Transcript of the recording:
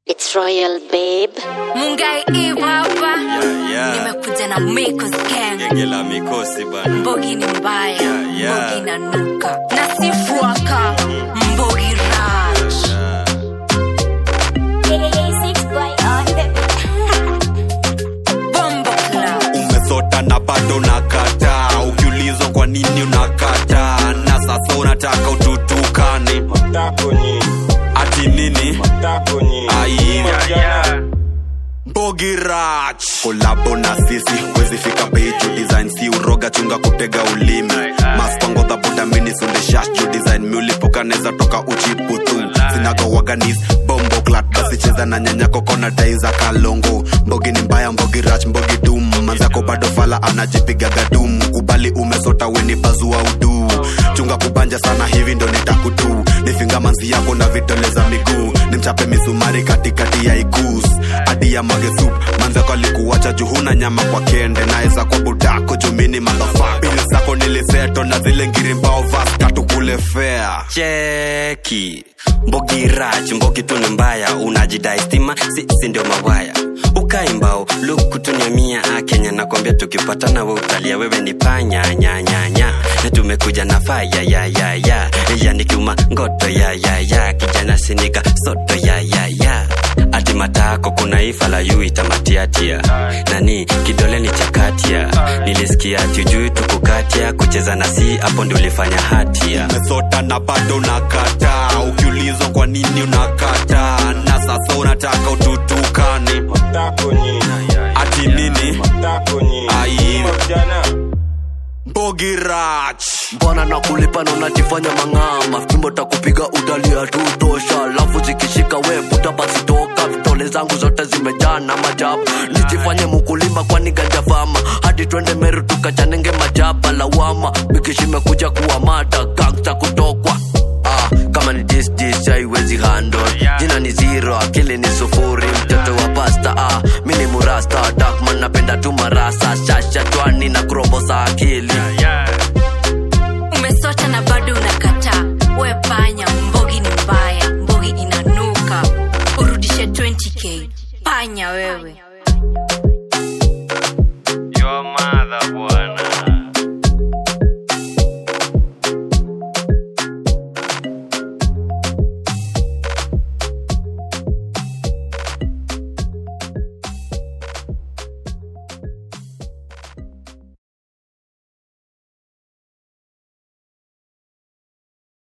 It's royal babe. mungai eve hapa Yeah, yeah. nimekuja na Miko's gang Genge la mikosi bana. mbogi ni mbaya Yeah, yeah. mbogi na nuka na sifuaka mbogi raj bombo club Umesota na bado unakataa, ukiulizwa kwa nini unakataa, na sasa unataka ututukane ati nini? Ai, Bogi Rach kolabo na sisi wezi fika bei juu design si uroga chunga kutega ulimi maspango dhabuda mini sunde shash juu design miulipuka neza toka uchiputu sinaga waganis bombo clat basi cheza na nyanyako kona dai za kalongo mbogi ni mbaya mbogi rach mbogi dum manzako bado fala anajipiga gadum kubali umesota weni bazua udu chunga kubanja sana hivi ndo nitakutu nifinga manzi yako na vidole za miguu nimchape misumari katikati ya igus hadi ya mage sup manzako alikuwacha juhuna nyama kwa kende naeza kwa budako jumini madhafa bili zako niliseto na zile ngiri mbao vas tatu kule fea cheki mbogi rach mbogi tu ni mbaya unajidai stima sisi ndio mawaya ukaimbao lukutunyamia kenya nakwambia tukipatana we utalia wewe ni panya nyanyanya na tumekuja na faya ya ya ya yani kiuma ngoto ya ya ya kijana sinika soto ya ya ya ati matako kuna ifa la yu itamatiatia nani kidole ni chakatia nilisikia ati ujui tukukatia kucheza na si hapo ndio ulifanya hatia umesota na bado unakataa ukiulizwa kwa nini unakataa na sasa unataka ututukane ati nini ai bogi rach mbona na kulipa na unajifanya mang'ama fimbo takupiga utalia tu tosha alafu zikishika we puta basi toka vitole zangu zote zimejaa na majabu nijifanye mukulima kwani gajafama hadi twende meru tukachanenge majaba lawama bikishimekuja kuwa mata gangsta kutokwa ah, kama ni dis dis haiwezi handle jina ni zero akili ni sufuri mtoto wa pasta ah, mi ni murasta dakman napenda tu marasa shasha chwani na krobo za akili